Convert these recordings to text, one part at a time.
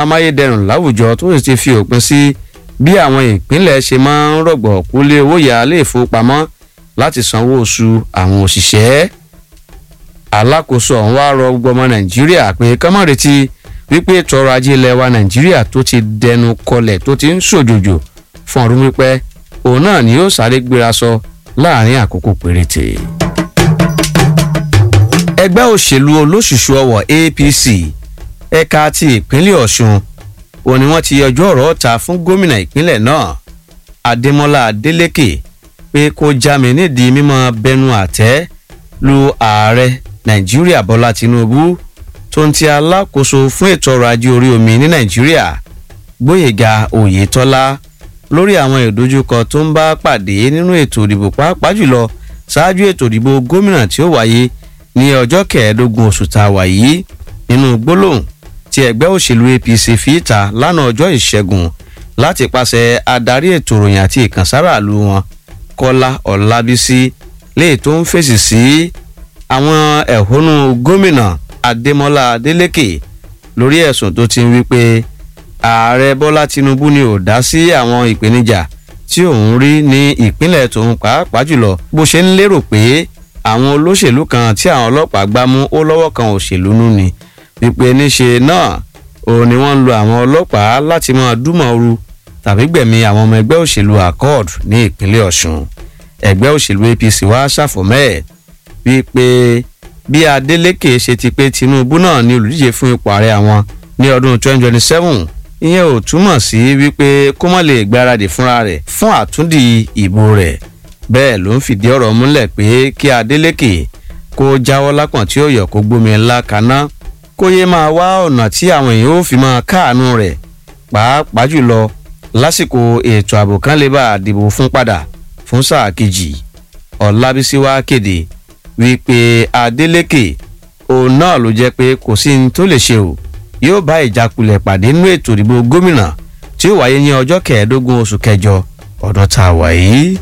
amáyédẹrùn láwùjọ tó sì ti fi òpin sí bí àwọn ìpínlẹ̀ ṣe máa ń rọ̀gbọ̀ kúlé owó yá ilé ìfowópamọ́ láti sanwó oṣù àwọn òṣìṣẹ́ alákòóso ọ̀hún wá rọ gbogbo ọmọ nàìjíríà pé kọ́mọ̀ retí wípé ètò ọrọ̀ ajé ilẹ̀ wa nàìjíríà tó ti dẹnu kọlẹ̀ tó ti ń ṣòjòjò fún ọdún pípẹ́ òun náà ni yóò sáré gbéra sọ láàrin àkókò péréte. ẹgbẹ́ òṣèlú olóṣùṣù ọwọ̀ apc ẹ̀ka ti ìpínlẹ̀ ọ̀ṣun òun ni wọ́n ti yọjú ọ̀rọ̀ ọ̀ta fún gómìnà ìpínlẹ̀ náà adémọlá adélèké pé kó já mi nídìí mímọ́ bẹnu àtẹ́ lu ààrẹ nàìjíríà bọ́lá tinubu tó ń ti alákòóso fún ètò ọrọ̀ ajé orí omi ní nàìjíríà gbóyèga oyetola lórí àwọn ìdojúkọ tó ń bá pàdé nínú ètò ìdìbò pàápàá jùlọ ṣáájú ètò ìdìbò gómìnà tí ó wáyé ní ọjọ́ kẹẹ̀ẹ́dógún oṣù tá a wà yìí nínú gbólóhùn tí ẹgbẹ́ òṣèlú apc fi ta lánàá ọjọ́ ìṣẹ́gun láti pàṣẹ adarí ètò ìròyìn àti ìkànsáraàlú wọn kọ́lá ọ̀làbísí léè tó ń fèsì sí àwọn ẹ̀hónú gómìnà adémọlá adélèké lórí ẹ̀sùn tó ti ń wí pé ààrẹ bọ́lá tinubu ni ò dá sí àwọn ìpèníjà tí òun rí ní ìpínlẹ̀ tòun pàápàá jùlọ bó ṣe ń lérò pé àwọn olóṣèlú kan tí àwọn ọlọ́pàá gbá mú ó lọ́wọ́ kan òṣèlú nú ni wípé níṣe náà òun ni wọ́n ń lo àwọn ọlọ́pàá láti máa dúmọ̀ọ́rù tàbí gbẹ̀mí àwọn ọmọ ẹgbẹ́ òṣèlú accord ní ìpínlẹ̀ ọ̀ṣun ẹgbẹ́ òṣèlú apc wá ṣàfọ̀mẹ́ wípé bí adeleke ṣe ti pé tinubu náà ní olùdíje fún ipò ààrẹ àwọn ní ọdún 2027 ìyẹn ò túmọ̀ sí wípé kó má lè gbáradì fúnra rẹ̀ fún àtúndì ìbò rẹ̀ bẹ́ẹ̀ ló ń fìdí ọ̀rọ̀ múlẹ̀ pé kí adeleke kó jáwọ́ lápọ̀n tí ó yọ kó gbómi ńlá kaná kó yé máa wá ọ̀nà tí àwọn èèyàn ó fi máa káàánú rẹ̀ pàápàá jùlọ lásìkò ètò ààbò kan lè bá àdìbò fún padà fún sáà kejì ọ̀làbísí wá kéde wípé adeleke òun náà ló jẹ́ pé kò sí ní tó lè ṣe o yóò bá ìjákulẹ̀ pàdé nínú ètò ìdìbò gómìnà tí ó wáyé ní ọjọ́ kẹẹ̀ẹ́dógún oṣù kẹjọ ọdún tá a wà yìí.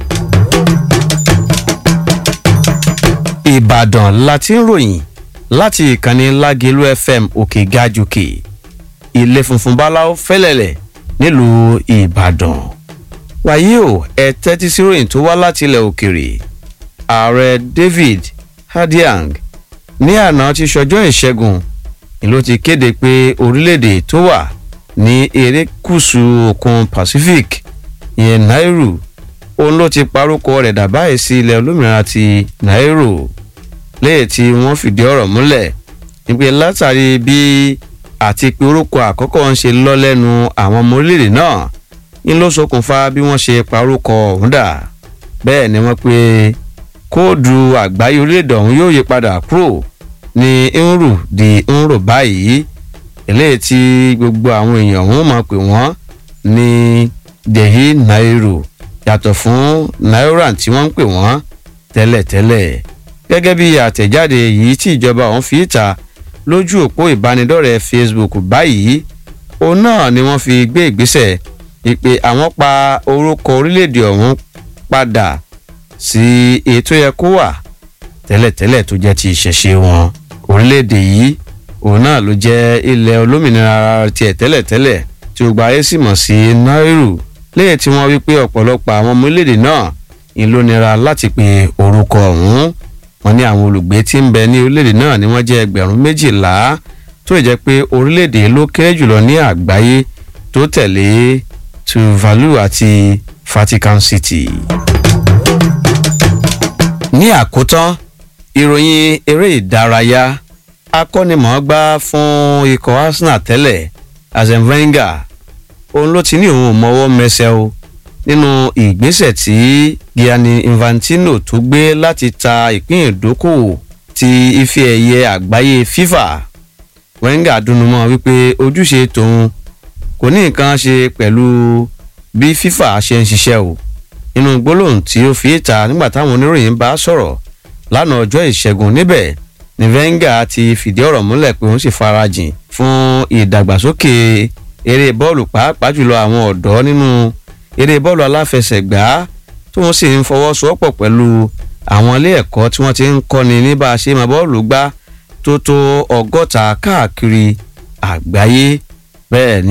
ìbàdàn la ti ń ròyìn láti ìkànnì lágẹ̀lú fm òkè gajùkè ilé funfun báláwo fẹ́lẹ̀lẹ̀ nílùú ìbàdàn wàyí o ẹ tẹ́tí sí ròyìn tó wá láti ilẹ̀ òkèrè ààrẹ david hadiang ní àná ti ṣọjọ́ ìṣẹ́gun ìlú ti kéde pé orílẹ̀-èdè tó wà ní erékùṣù òkun pacific ìyẹn nairu òun ló ti parúkọ rẹ̀ dàbáyé sí ilẹ̀ olómìnira ti nairu lẹ́yìn tí wọ́n fìdí ọ̀rọ̀ múlẹ̀ nígbè látàrí bí àti pé orúkọ àkọ́kọ́ ń ṣe lọ lẹ́nu àwọn ọmọ orílẹ̀-èdè náà ń ló ṣokùnfà bí wọ́n ṣe parúkọ ọ̀hún dà bẹ́ẹ̀ ni wọ́n pe kóòdù àgbáyé orílẹ̀-èdè ọ̀hún yóò yí padà kúrò ní nrù di nrù báyìí eléyìí tí gbogbo àwọn èèyàn ọ̀hún máa pè wọ́n ní dehi nairu yàtọ̀ fún naira tí wọ́n ń pè wọ́n tẹ́lẹ̀tẹ́lẹ̀ gẹ́gẹ́ bí àtẹ̀jáde yìí tí ìjọba ọ̀hún fi ta lójú òpó ìbánidọ́rẹ̀ẹ́ facebook báyìí òun náà ni wọ́n fi gbé ìgbésẹ̀ ìpè àwọn pa orúkọ orílẹ̀-èdè ọ̀hún padà sí ètò yẹ kó wà tẹ́lẹ̀tẹ́lẹ̀ tó jẹ́ ti ìṣẹ̀ṣe wọn orílẹ̀-èdè yìí òun náà ló jẹ́ ilẹ̀ olómìnira tiẹ̀ tẹ́lẹ̀tẹ́lẹ̀ tí ó gba ayé sì mọ̀ sí nairu lẹ́yìn tí wọ́n wí pé ọ̀pọ̀lọpọ̀ àwọn ọmọ orílẹ̀-èdè náà ń ló nira láti pe orúkọ ọ̀hún wọn ní àwọn olùgbé tí ń bẹ ní orílẹ̀-èdè náà ni wọ́n jẹ́ ẹgbẹ̀rún méjìlá tó jẹ́ pé orílẹ̀-èdè ló kéré jùlọ ní àgbáyé tó tẹ̀lé tuvalu àti vatican city. ní àkótán ìròyìn eré ìdárayá akọ́nimọ̀ọ́gbá fún ikọ̀ arsenal tẹ́lẹ̀ arsene wenger òun ló ti ní òun ò mọwọ́ mẹsẹ̀ o nínú ìgbésẹ̀ tí gianni infantino tó gbé láti ta ìpín ìdókòwò ti ife ẹ̀yẹ àgbáyé fifa wenger dunumọ́ wípé ojúṣe tòun kò ní nǹkan ṣe pẹ̀lú bí fifa ṣe ń ṣiṣẹ́ o nínú gbólóhùn tí ó fi ta nígbà táwọn oníròyìn bá sọ̀rọ̀ lánàá ọjọ́ ìṣẹ́gun níbẹ̀ ni wenger ti fìdí ọ̀rọ̀ múlẹ̀ pé òun sì farajìn fún ìdàgbàsókè eré bọ́ọ̀lù pàápàá jùlọ àwọn ọ̀dọ́ nínú eré bọ́ọ̀lù aláfẹsẹ̀gbá tí wọ́n sì ń fọwọ́sowọ́pọ̀ pẹ̀lú àwọn ilé ẹ̀kọ́ tí wọ́n ti ń kọ́ni ní bá a ṣe máa bọ́ọ̀lù gbá tó tó ọgọ́ta káàkiri àgbáyé bẹ́ẹ̀ ni